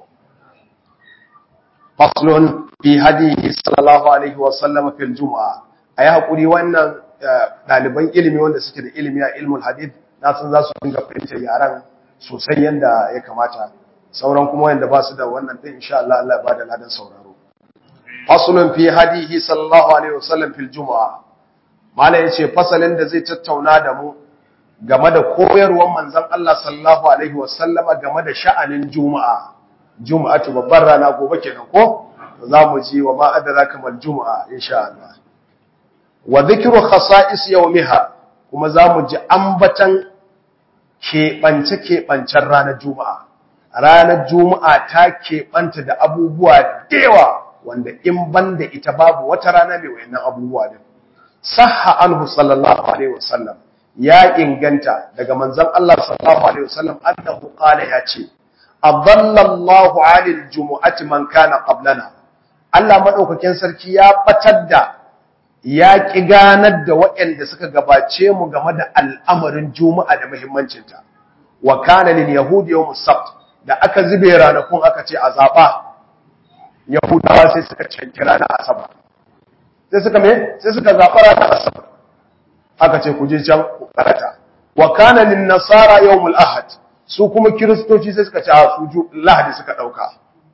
Speaker 1: faslun fi hadihi sallallahu alaihi wa sallam fil juma'a ayi hakuri wannan daliban ilimi wanda suke da ilimi a ilmul hadith na san za su dinga fahimtar yaran sosai yanda ya kamata sauran kuma wanda ba su da wannan din insha Allah Allah ya bada ladan sauraro faslun fi hadihi sallallahu alaihi wa sallam fil juma'a mala yace fasalin da zai tattauna da mu game da koyarwar manzon Allah sallallahu alaihi wa sallama game da sha'anin juma'a juma'atu babbar rana gobe kenan ko za mu ji wa ma adraka mal juma'a insha Allah wa dhikru khasa'is yawmiha kuma za mu ji ambatan keɓance keɓancen ranar juma'a ranar juma'a ta keɓanta da abubuwa da yawa wanda in banda ita babu wata rana mai wayannan abubuwa din sahha anhu sallallahu alaihi wasallam ya inganta daga manzon Allah sallallahu alaihi wasallam annahu qala ya ce adallallahu alil jumu'ati man kana qablana Allah madaukakin sarki ya batar da ya ki ganar da waɗanda suka gabace mu game da al'amarin juma'a da muhimmancin ta wa kana lil yahudi yawm sabt da aka zube ranakun aka ce a zaba yahudawa sai suka canki ranar asabar sai suka me sai suka zaba ranar asabar aka ce ku je can ku karata wa kana lin nasara yawmul ahad su kuma kiristoci sai suka ci a su lahadi suka ɗauka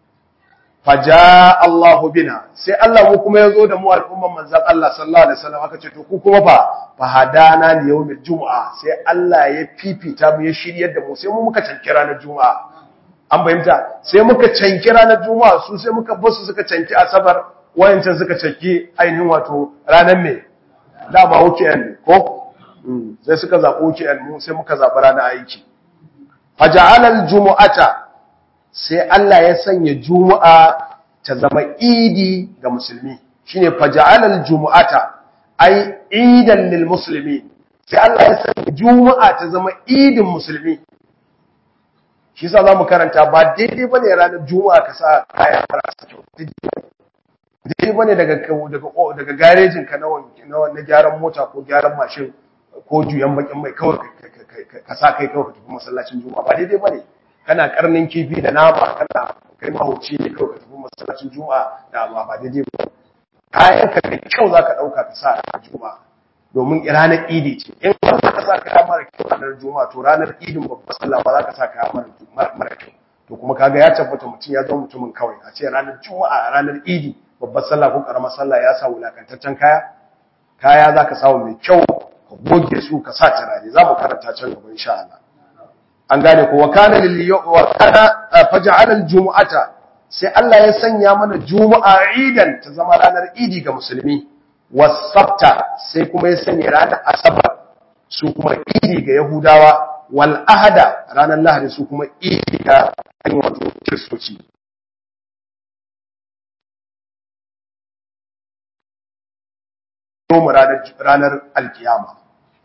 Speaker 1: faja Allahu bina sai Allah mu kuma ya zo da mu al'umman manzan Allah sallallahu alaihi wasallam aka ce to ku kuma fa fa hadana li yawmil jumu'a sai Allah ya fifita mu ya shiryar da mu sai mu muka canki ranar juma'a an fahimta sai muka canki ranar juma'a su sai muka basu suka canki asabar wayancan suka canki ainihin wato ranar me dama weekend ko sai suka zaɓi weekend mu sai muka zaɓi ranar aiki faja'alal jumu'ata sai Allah ya sanya juma'a ta zama idi ga musulmi shine faja'alal jumu'ata ai idan lil muslimin sai Allah ya sanya juma'a ta zama idin musulmi shi yasa zamu karanta ba daidai bane ranar juma'a ka sa kaya marasa kyau daidai bane daga daga daga garejin ka na na gyaran mota ko gyaran mashin ko juyan bakin mai kawai ka sa kai kawai ka tafi masallacin juma'a ba daidai bane kana karnin kifi da nama kana kai mahauci ne kawai ka tafi masallacin juma'a da ba ba daidai ba kayan ka da kyau zaka dauka ka sa a juma'a domin ranar idi ce in ba ka sa kaya mara kyau ranar juma'a to ranar idin babbar sallah ba za ka sa kaya mara kyau to kuma kaga ya tabbata mutum ya zama mutumin kawai a ce ranar juma'a ranar idi babbar sallah ko karamar sallah ya sa wulakantaccen kaya kaya zaka samu mai kyau ka goge su ka sa turare za mu karanta can gaba insha Allah an gane ko wakana lil wakana faj'al al jumu'ata sai Allah ya sanya mana juma'a idan ta zama ranar idi ga musulmi wasabta sai kuma ya sanya ranar asabar su kuma idi ga yahudawa wal ahada ranar lahadi su kuma idi ga ainihin wato kiristoci ranar alkiyama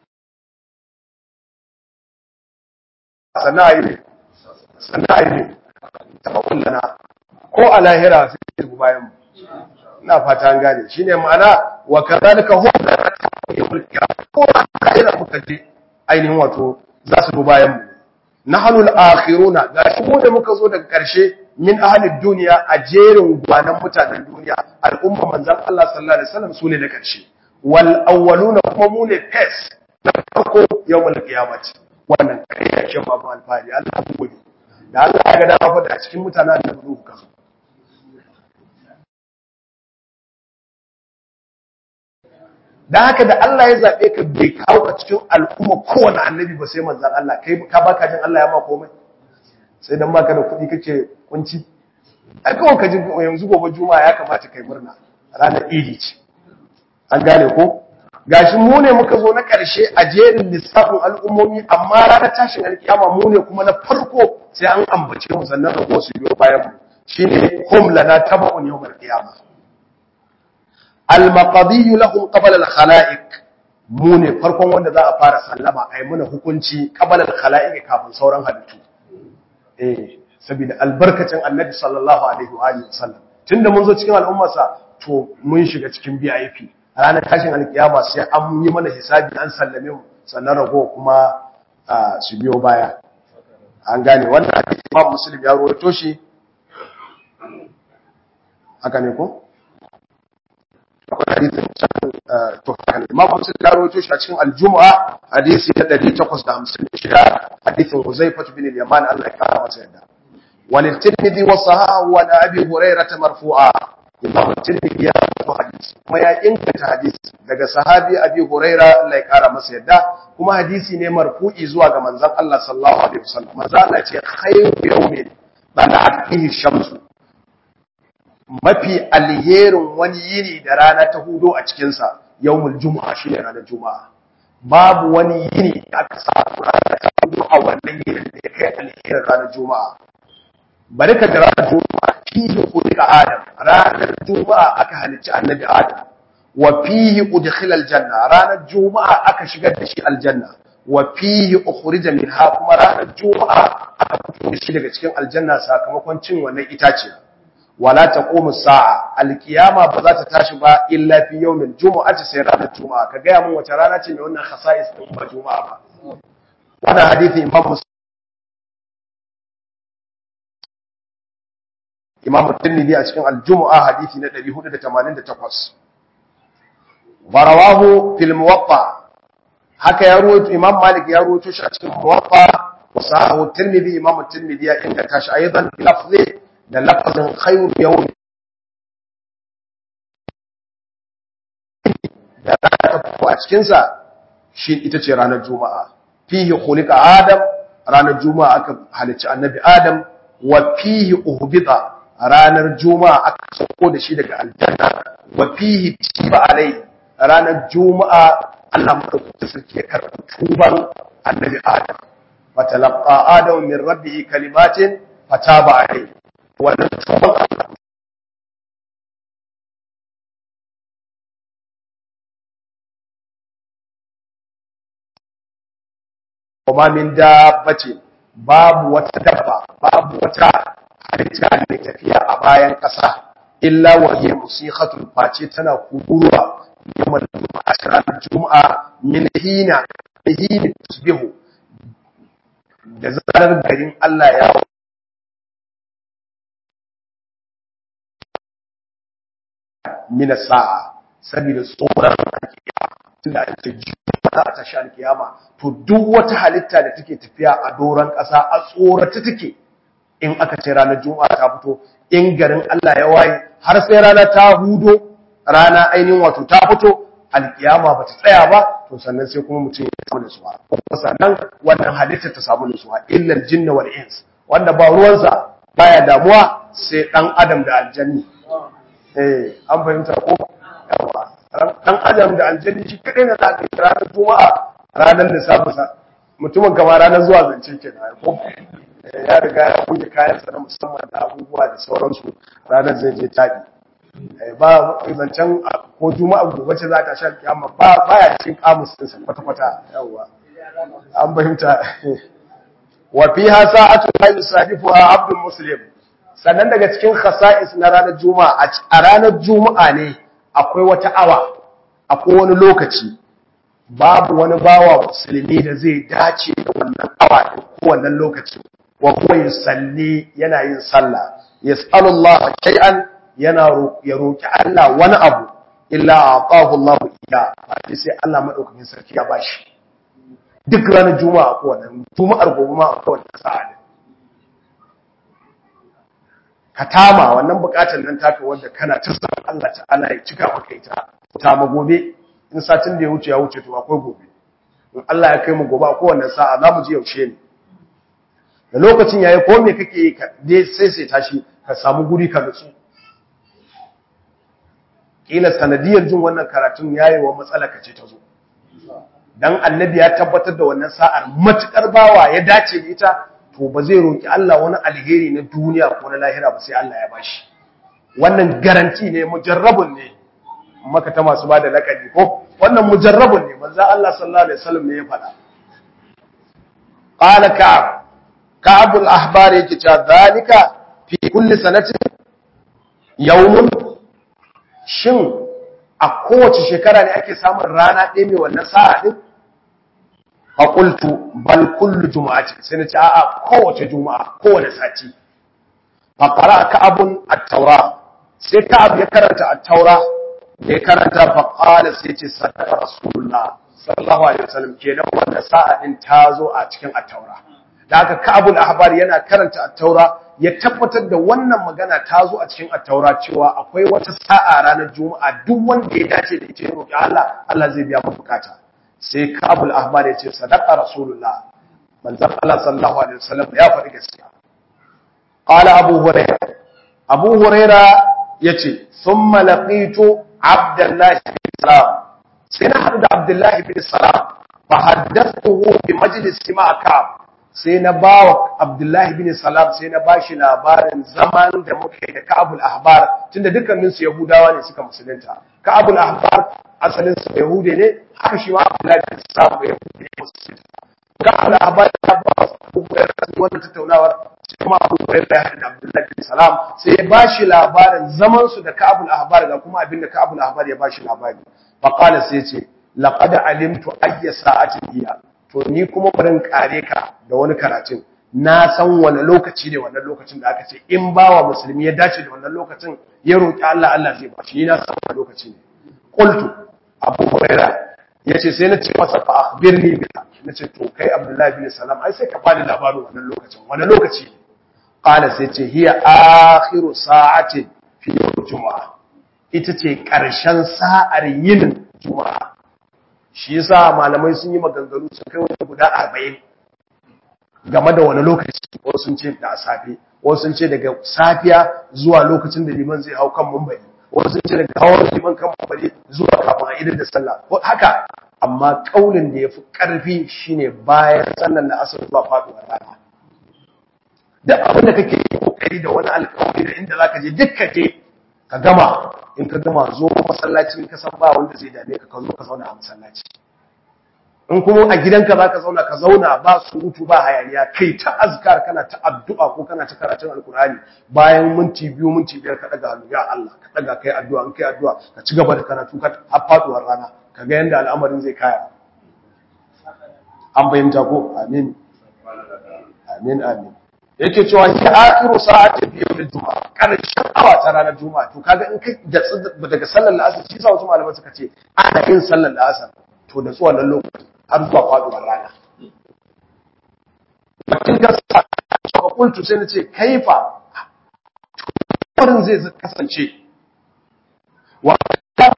Speaker 1: sannan a yi ne sannan a yi ne taɓa kullana ko a lahira sai ya bayan mu ina fata an gane shine ma'ana wa kadhalika hum la yawmul qiyamah ko a lahira muka je ainihin wato za su bi bayan mu nahnu al-akhiruna ga shi mu da muka zo daga karshe min ahli duniya a jerin gwanan mutanen duniya al'umma manzon Allah sallallahu alaihi wasallam sune na karshe wal awwaluna kuma mu ne fes na farko yawmul qiyamah wannan kai da shi babu alfari Allah ku gode da Allah ya ga dama fa da cikin mutanen da ruhu ka da haka da Allah ya zabe ka bai kawo ka cikin al'umma kowane annabi ba sai manzon Allah kai ka baka jin Allah ya ma komai sai dan baka da kuɗi kake kunci ai kawai ka ji yanzu gobe juma'a ya kamata kai murna ranar idi ce an gane ko gashi mu ne muka zo na ƙarshe a jerin lissafin al'ummomi amma ranar tashin alkiyama mu ne kuma na farko sai an ambace mu sannan da su biyo bayan mu shine hum lana taba'un yawmal qiyama al maqdi lahum qabla al khalaiq mu ne farkon wanda za a fara sallama ai muna hukunci qabla al khalaiq kafin sauran halittu eh saboda albarkacin annabi sallallahu alaihi wa alihi wasallam tunda mun zo cikin al'ummarsa to mun shiga cikin VIP ranar tashin alkiyama sai an yi mana hisabi an sallame mu sannan rago kuma su biyo baya an gane wannan hadisi Imam Muslim ya rawaito shi haka ne ko akwai hadisin to Imam Muslim ya rawaito shi a cikin al-Jumu'a hadisi na 856 hadisin Huzaifah bin al-Yaman Allah ya kara masa yadda walil Tirmidhi wa sahahu wa Abi Hurairah marfu'a Imam Tirmidhi ya rawaito hadisi kuma ya inganta hadisi daga sahabi Abi Huraira Allah ya kara masa yadda kuma hadisi ne marfu'i zuwa ga manzon Allah sallallahu alaihi wasallam manzon Allah ce khayru yawmin bana'at fihi shamsu mafi alherin wani yini da rana ta hudo a cikin sa yawmul jumu'a shine ranar juma'a babu wani yini da aka samu rana ta hudo a wannan yinin da ya kai alherin ranar juma'a bari ka da ranar juma'a fihi khuliqa adam ranar juma'a aka halicci annabi adam wa fihi udkhila aljanna ranar juma'a aka shigar da shi aljanna wa fihi ukhrija minha kuma ranar juma'a aka fito da shi daga cikin aljanna sakamakon cin wannan itace wala taqumu sa'a alqiyama ba za ta tashi ba illa fi yawmil jumu'ati sai ranar juma'a ka ga mun wace rana ce mai wannan khasa'is din ba juma'a ba wannan hadisi imam imam tirmidhi a cikin al-jumu'a hadisi na 488 barawahu fil muwatta haka ya ruwaito imam malik ya ruwaito shi a cikin muwatta wa sahahu tirmidhi imam tirmidhi ya inganta shi aidan bi lafzi da lafazin khayru yawm da ta a cikin sa shi ita ce ranar juma'a fihi khuliqa adam ranar juma'a aka halicci annabi adam wa fihi uhbita ranar juma'a aka sauko da shi daga aljanna wa fihi tiba alai ranar juma'a Allah madaukakin sarki ya karɓi tuban annabi Adam fatalaqa Adam min rabbih kalimatin fataba alai wannan tuban Allah kuma min dabbace babu wata dabba babu wata halitta mai tafiya a bayan ƙasa illa wa hiya musiqatul face tana kuruwa yawmal juma'a ranar juma'a min hina hina tusbihu da zarar garin Allah ya min sa'a saboda tsoron alkiyama tunda ake juma'a ta tashi alkiyama to duk wata halitta da take tafiya a doron ƙasa a tsorata take in aka ce ranar juma'a ta fito in garin Allah ya waye har sai rana ta hudo rana ainihin wato ta fito alkiyama ba ta tsaya ba to sannan sai kuma mutum ya samu nutsuwa kuma sannan wannan halitta ta samu nutsuwa illal jinna wal ins wanda ba ruwansa baya damuwa sai dan adam da aljanni eh an fahimta ko yawa dan adam da aljanni shi kadai ne za ka yi ranar juma'a ranar lissafin sa mutumin kama ranar zuwa zance ke na ko ya riga ya kuke kayansa na musamman da abubuwa da sauransu ranar zai je taɗi ba zancen ko juma'a gobe ce za ta sha kiyama ba baya cikin kamus din sa kwata kwata yawa an fahimta wa fiha sa'atu la yusahifuha abdul muslim sannan daga cikin khasa'is na ranar juma'a a ranar juma'a ne akwai wata awa akwai wani lokaci babu wani bawa musulmi da zai dace da wannan awa ko wannan lokaci wa huwa yusalli yana yin sallah yas'alullah shay'an yana ya roki Allah wani abu illa aqahu Allah iya sai Allah madaukakin sarki ya bashi duk ranar juma'a ko wannan juma'ar gobe ma ko wannan sa'a ka tama wannan bukatar nan taka wanda kana ta san Allah ta'ala ya cika maka ita ta ma gobe in satin da ya wuce ya wuce to akwai gobe in Allah ya kai mu gobe ko wannan sa'a za mu ji yaushe ne da lokacin yayi ko me kake yi dai sai sai tashi ka samu guri ka nutsu kila sanadiyar jin wannan karatun yayi wa matsala ka ce ta zo dan annabi ya tabbatar da wannan sa'ar matukar bawa ya dace da ita to ba zai roki Allah wani alheri na duniya ko na lahira ba sai Allah ya bashi wannan garanti ne mujarrabun ne maka ta masu bada lakabi ko wannan mujarrabun ne manzo Allah sallallahu alaihi wasallam ne ya faɗa qala ka'ab ka'ab al-ahbar yake cewa zalika fi kulli sanatin yawmun shin a kowace shekara ne ake samun rana ɗaya mai wannan sa'a din fa qultu bal kullu jumu'ati sai nace a'a kowace juma'a kowace sati fa qara ka'abun at-taura sai ka'ab ya karanta at-taura da ya karanta fa qala sai ce sadaqa rasulullah sallallahu alaihi wasallam kenan wannan sa'a din ta zo a cikin at-taura da haka ka'abul ahbar yana karanta at-taura ya tabbatar da wannan magana ta zo a cikin at-taura cewa akwai wata sa'a ranar juma'a duk wanda ya dace da ita ya roki Allah Allah zai biya masa bukata sai kabul ahmad ya ce sadaqa rasulullah manzon Allah sallallahu alaihi wasallam ya faɗi gaskiya qala abu hurairah abu hurairah yace thumma laqitu abdullah bin salam sai na hadu da abdullah bin salam fa haddathuhu bi majlis ma'a sai na bawa abdullah bin salam sai na bashi labarin zaman da muke da kabul ahbar tunda dukkanin su yahudawa ne suka musulunta kabul ahbar asalin su yahude ne haka shi ma abdullahi bin salam ya yahude ga al'abar ya ba su wannan tattaunawar sai kuma abu hurairah ya haɗa abdullahi bin salam sai ya bashi labarin zaman su da ka'abul ahbar ga kuma abin da ka'abul ahbar ya bashi labari fa qala sai ce laqad alimtu ayya sa'atin hiya to ni kuma barin kare ka da wani karatun na san wani lokaci ne wannan lokacin da aka ce in bawa musulmi ya dace da wannan lokacin ya roki Allah Allah zai ba shi ni na san wani lokaci ne qultu abu huraira yace sai na ce masa fa akhbirni biha nace to kai abdullahi bin salam ai sai ka bani labarin wannan lokacin wani lokaci qala sai ce hiya akhiru sa'atin fi juma'a ita ce karshen sa'ar yin juma'a shi yasa malamai sun yi maganganu sun kai wani guda 40 game da wani lokaci wasu sun ce da safe wasu sun ce daga safiya zuwa lokacin da liman zai hau kan mumbari wasu sun ce daga hawan liman kan mumbari zuwa kafin a idar da sallah haka amma kaulin da ya fi ƙarfi shine bayan sallar da asar zuwa faɗuwar rana duk abin da kake yi kokari da wani alƙawari da inda zaka je duk ka je ka gama in ka gama zo masallaci in ka san ba wanda zai dame ka ka zo ka zauna a masallaci in kuma a gidanka za ka zauna ka zauna ba surutu ba hayaniya kai ta azkar kana ta addu'a ko kana ta karatun alkurani bayan minti biyu minti biyar ka daga hannu ya Allah ka daga kai addu'a in kai addu'a ka ci gaba da karatu ka har faduwar rana ka ga yanda al'amarin zai kaya an bayyanta ko amin amin amin yake cewa ki akhiru sa'ati fi yawm al-jum'a karshen awa ta ranar juma'a to kaga in kai daga sallar la'asar shi sa wasu malaman suka ce ana yin sallar la'asar to da tsuwan lokaci har zuwa faduwar rana. Bakin gasa a kultu sai na ce, kaifa, wurin zai kasance, wa ta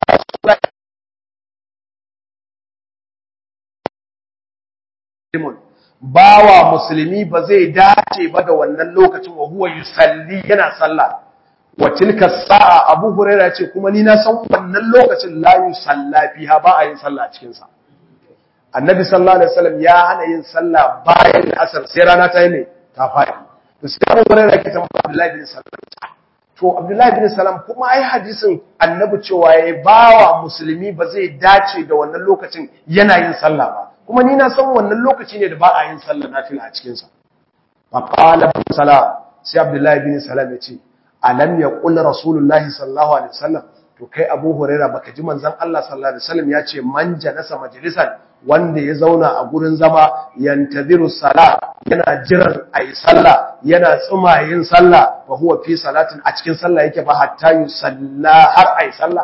Speaker 1: bawa musulmi ba zai dace ba da wannan lokacin wa huwa yusalli yana sallah wa tilka sa'a Abu Hurairah ce kuma ni na san wannan lokacin la yusalla fiha ba a yin sallah a cikin sa Annabi sallallahu alaihi wasallam ya hana yin sallah bayan asar sai rana ta yi ne ta fadi to sai Abu Hurairah ke tambaya Abdullahi bin Salam to Abdullahi bin Salam kuma ai hadisin Annabi cewa yayi bawa musulmi ba zai dace da wannan lokacin yana yin sallah ba kuma ni na san wannan lokaci ne da ba a yin sallah nafila a cikin sa fa qala salam sai Abdullahi bin Salam ya ce alam yaqul rasulullahi sallallahu alaihi wasallam to kai Abu Huraira baka ji manzon Allah sallallahu alaihi wasallam ya ce man janasa majlisan wanda ya zauna a gurin zama yantaziru sala yana jiran ayi sallah yana tsuma yin sallah fa huwa fi salatin a cikin sallah yake ba hatta yusalla har ayi sallah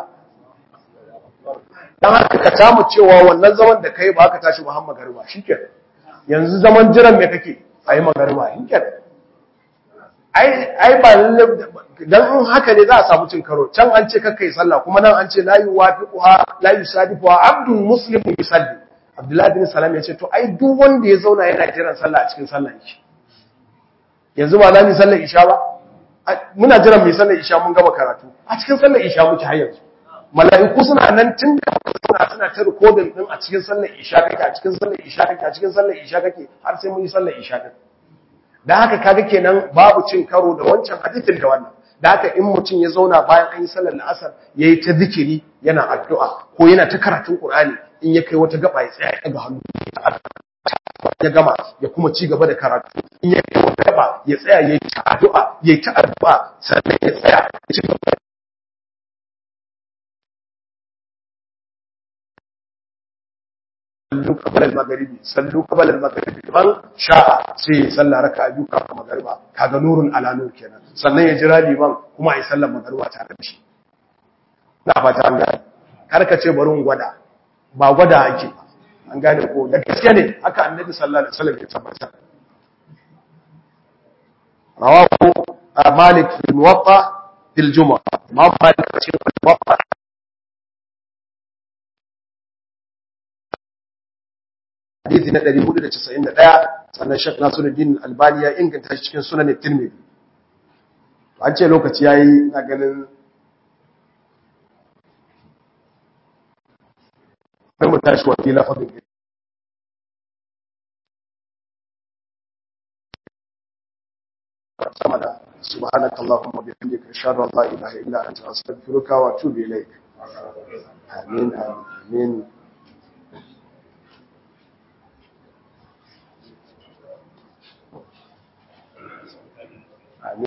Speaker 1: dan haka ka tamu cewa wannan zaman da kai ba ka tashi Muhammad garba shikenan yanzu zaman jiran me kake ayi magariba shikenan ai ba lalle dan in haka ne za a samu cin karo can an ce kakkai sallah kuma nan an ce la yuwafiquha la yusadifuha abdul muslim yusalli abdullahi bin salam ya ce to ai duk wanda ya zauna yana jiran sallah a cikin sallah yake yanzu ba za mu sallar isha ba muna jiran mu sallar isha mun gama karatu a cikin sallar isha muke har yanzu mala'iku suna nan tun da suna suna ta recording din a cikin sallar isha kake a cikin sallar isha kake a cikin sallar isha kake har sai mun yi sallar isha din da haka kaga kenan babu cin karo da wancan hadisin da wannan da haka in mutum ya zauna bayan an yi sallar la'asar yayi ta zikiri yana addu'a ko yana ta karatun qur'ani in ya kai wata gaba ya tsaya ya ga hannu ya gama ya kuma ci gaba da karatu in ya kai wata gaba ya tsaya yayi ta addu'a yayi ta addu'a sannan ya tsaya ya ci gaba sallu qabla al-maghribi sallu qabla al-maghribi man sha'a sai sallah raka'a biyu kafin magriba kaga nurun ala nur kenan sannan ya jira liman kuma ai sallar magriba tare da shi na fata an gane kar ka ce bari gwada ba gwada ake ba an gane ko da gaske ne haka annabi sallallahu alaihi wasallam ya tabbata rawahu malik fi muwatta fil jumu'ah ma malik cikin muwatta hadisi na 491 sannan Sheikh Nasiruddin Albani ya inganta shi cikin Sunan Tirmidhi an ce lokaci yayi na ganin sai mu tashi wani lafazin sama da subhanaka allahumma bihamdika ashhadu an la ilaha illa anta astaghfiruka wa atubu ilaik amin amin